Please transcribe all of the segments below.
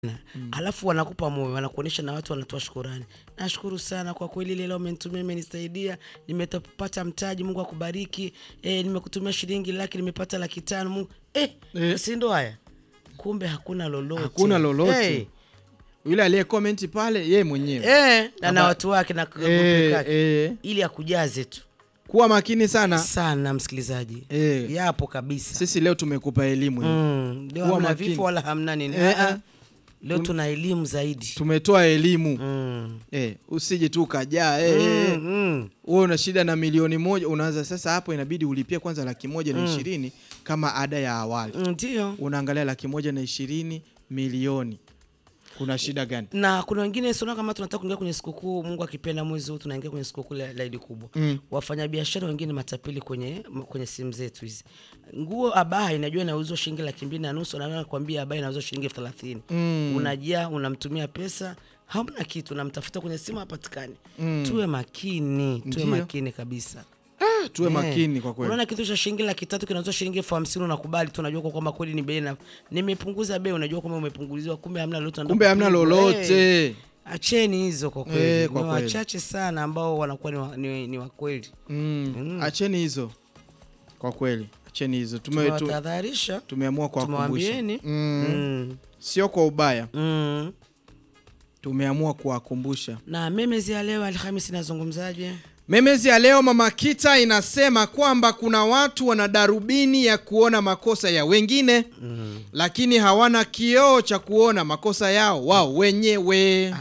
mm. alafu wanakupa moyo wanakuonyesha na watu wanatoa shukurani nashukuru sana kwa kweli leo umenitumia imenisaidia nimepata mtaji mungu akubariki e, nimekutumia shilingi laki nimepata laki tano mungu eh, Eh. si ndo haya kumbe hakuna lolote hakuna lolote hey. yule aliye komenti pale ye mwenyewe Eh, na na Hapa- watu wake na grupu Eh, kake. eh. ili akujaze tu kuwa makini sana sana msikilizaji Eh. yapo kabisa sisi leo tumekupa elimu hiyo. mm. leo Kuwa hamna makini. vifo wala hamna nini Eh, Ah, ah. eh. leo tuna elimu zaidi tumetoa elimu mm. eh, usije tu ukajaa eh, eh. Mm, mm. wewe una shida na milioni moja unaanza sasa hapo inabidi ulipie kwanza laki moja na ishirini kama ada ya awali ndio unaangalia laki moja na ishirini milioni kuna shida gani na kuna wengine siona kama tunataka kuingia kwenye sikukuu mungu akipenda mwezi huu tunaingia kwenye sikukuu la la idi kubwa Mm. wafanyabiashara wengine matapeli kwenye kwenye simu zetu hizi nguo abaha inajua inauzwa shilingi laki mbili na nusu nakwambia abaha inauzwa shilingi elfu thelathini Mm. unajaa unamtumia pesa hamna kitu unamtafuta kwenye simu hapatikani Mm. tuwe makini tuwe Ndio. makini kabisa ah, tuwe Eh, makini kwa kweli unaona kitu cha shilingi laki tatu kinauzwa shilingi elfu hamsini unakubali tu unajua kwa kwamba kweli ni bei na nimepunguza bei unajua kwamba umepunguziwa kumbe hamna lolote kumbe hamna lolote Eh, acheni hizo kwa kweli Eh, kwa ni kweli. wachache sana ambao wanakuwa ni, wa, ni, ni wakweli mm. acheni hizo kwa kweli acheni hizo Tume, tu, tumewatahadharisha tumeamua kuwakumbusha tumewaambieni mm. mm. sio kwa ubaya mm. tumeamua kuwakumbusha na memezi ya leo alhamisi inazungumzaje memezi ya leo mama kita inasema kwamba kuna watu wana darubini ya kuona makosa ya wengine mm. lakini hawana kioo cha kuona makosa yao wao wenyewe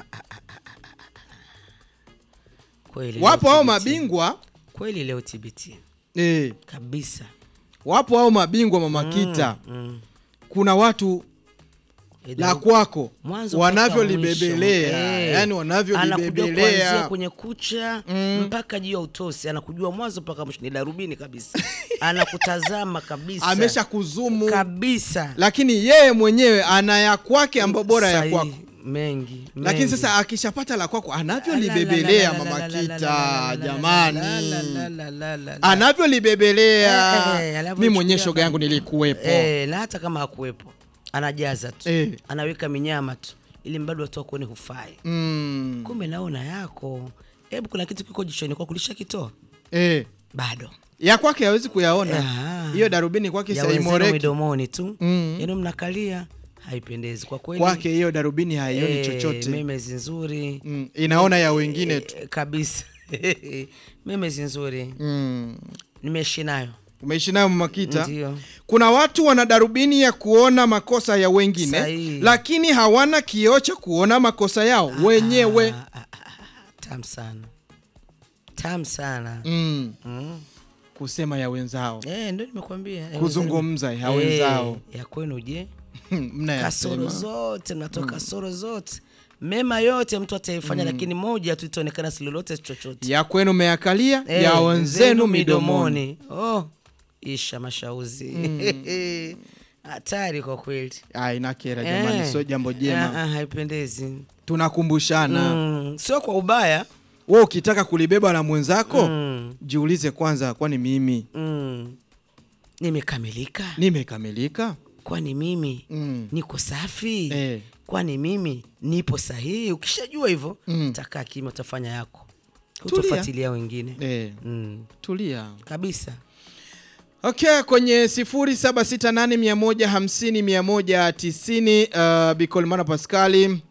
kweli wapo leo hao TBT. mabingwa kweli leo tbt eh, kabisa wapo hao mabingwa mama kita mm. kuna watu Edo- la kwako mwanzo mpaka wanavyolibebelea mwisho. Eh, yani anakujua kuanzia wanavyolibebelea kwenye kucha Mm. mpaka juu ya utosi anakujua mwanzo mpaka mwisho ni darubini kabisa anakutazama kabisa amesha kuzumu kabisa lakini yeye mwenyewe ana ya kwake ambayo bora ya Sahihi, kwako mengi lakini mengi. sasa akishapata la kwako La, la, anavyolibebelea la, la, mama la, la, la, la, kita la, la, jamani la, la, la, la, la, la, la. anavyolibebelea Eh, eh, anavyochukulia mi mwenyewe kama- shoga yangu nilikuwepo Eh, na hata kama hakuwepo anajaza tu Eh. anaweka minyama tu ili mbado watu wakuone hufai mm. kumbe naona yako hebu kuna kitu kiko jichoni kwa kulisha kitoa eh. bado ya kwake hawezi kuyaona Ah. hiyo darubini kwake ya wenzenu saimoreki midomoni tu Mm. yenu mnakalia haipendezi kwa kweli kwake hiyo darubini haioni eh, chochote memezi nzuri mm. inaona ya wengine tu eh, kabisa memezi nzuri mm. nimeishi nayo umeishi nayo mamakita ndio kuna watu wana darubini ya kuona makosa ya wengine Sahihi. lakini hawana kioo cha kuona makosa yao wenyewe Ah, ah, ah, ah, tam sana tam sana mm. mm. kusema ya wenzao eh, ndo nimekwambia ya Kuzungumza ya wenzenu. wenzao. eh, ya kwenu je kasoro mnayasema zote mnatoa kasoro zote mema yote mtu ataifanya lakini moja tu itaonekana si lolote si chochote ya kwenu meyakalia Eh, ya wenzenu midomoni oh, isha mashauzi hatari kwa kweli Ah, inakera jamani Eh, sio jambo ah, jema ah, haipendezi tunakumbushana mm, sio kwa ubaya we ukitaka kulibeba la mwenzako mm, jiulize kwanza kwani mimi mm. nimekamilika nimekamilika kwani mimi mm. niko safi eh. kwani mimi nipo sahihi ukishajua hivyo Mm. takaa kimya utafanya yako Tulia. utafuatilia wengine Eh. mm. tulia kabisa okay kwenye 0768150190 uh, bicolmana pascali uh,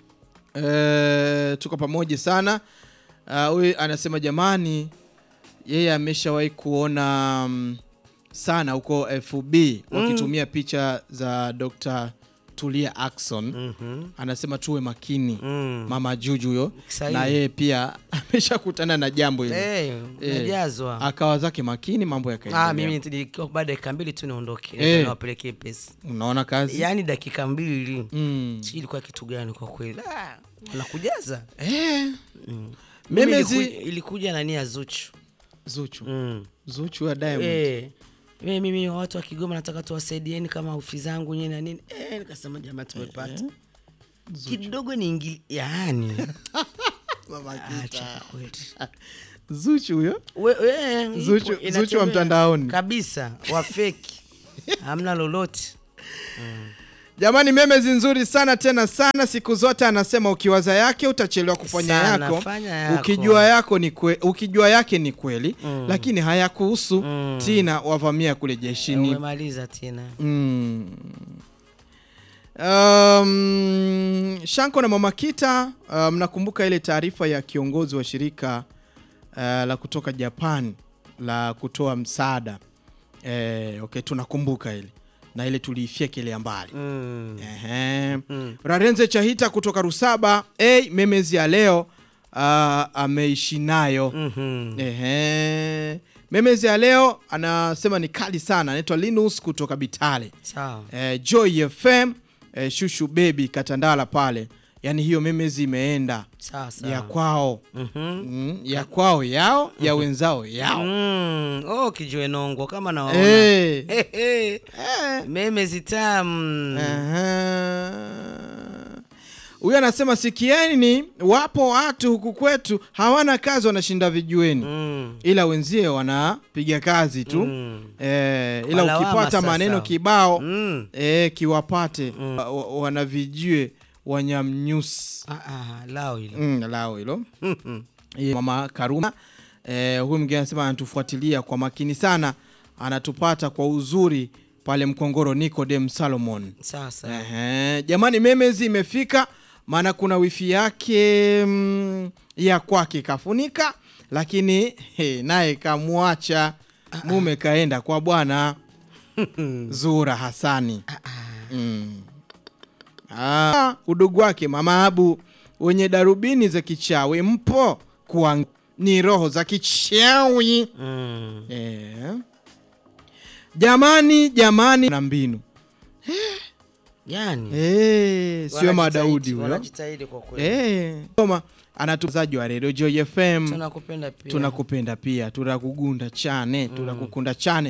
tuko pamoja sana Ah, huyu uh, anasema jamani yeye ameshawahi kuona um, sana huko fb wakitumia picha za dr tulia akson mm-hmm. anasema tuwe makini mm. mama juju huyo Sahihi. na yeye pia ameshakutana na jambo hilo hey, Eh. najazwa akawa zake makini mambo ah, yakaendelea mimi nilikuwa baada ya dakika mbili tu niondoke Eh. niwapelekee pesa unaona kazi yaani dakika mbili mm. sijui ilikuwa kitu gani kwa kweli ah, wanakujaza eh. mm. Mimi Mimi zi- iliku, ilikuja nani ya zuchu zuchu mm. zuchu ya diamond Eh, mimi mimi watu wa Kigoma nataka tuwasaidieni kama ofi zangu nyinyi na nini eh, nikasema jamaa tumepata kidogo ni ingili yaani acha kweli zuchu huyo We- we, ipo, Zuchu- inatembea. Zuchu wa mtandaoni. kabisa wafeki hamna lolote Jamani, memezi nzuri sana tena sana. Siku zote anasema ukiwaza yake utachelewa kufanya Sana, yako. fanya yako. Ukijua yako ni kwe, ukijua yake ni kweli Mm. lakini hayakuhusu Mm. Tina wavamia kule jeshini. Umemaliza Tina. Mm. Um, Shanko na Mama Kita uh, mnakumbuka ile taarifa ya kiongozi wa shirika uh, la kutoka Japan la kutoa msaada eh, okay, tunakumbuka ile na ile tuliifyekelea mbali Mm. Ehe. Mm. Rarenze Chahita kutoka Rusaba hey, memezi ya leo uh, ameishi nayo Mhm. Ehe. Memezi ya leo anasema ni kali sana, anaitwa Linus kutoka Bitale. Sawa. Eh, Joy FM eh, Shushu Baby Katandala pale, yaani hiyo memezi imeenda Sawa sawa. ya kwao Mhm. mm, ya kwao yao ya wenzao yao Mm. Oh, kijue nongo kama naona. Eh. He, he. Eh. Meme zitamu. Aha. Huyu anasema sikieni, wapo watu huku kwetu hawana kazi, wanashinda vijueni Mm. ila wenzie wanapiga kazi tu Mm. eh, ila Kwa lawama ukipata sasa. maneno kibao Mm. eh, kiwapate wa- wa- wanavijue wanyamnyusi Ah, ah, lao hilo. mm, lao hilo Mhm. Ye, mama Karuma eh, huyu mwingine anasema anatufuatilia kwa makini sana, anatupata kwa uzuri pale Mkongoro. Nicodem Salomon Sasa. Ehe, jamani, memezi imefika, maana kuna wifi yake mm, ya kwake kafunika, lakini he, naye kamwacha mume kaenda kwa bwana Zura Hasani mm. Ah, udugu wake mama Abu wenye darubini za kichawi mpo kwa ni roho za kichawi Mm. eh. Jamani, jamani na mbinu Yani. Eh, sio wanajitahidi- Madaudi huyo. Wanajitahidi kwa kweli. Eh, soma anatuzaji wa Radio Joy FM. Tunakupenda pia. Tunakupenda pia, tunakugunda chane, tunakukunda chane.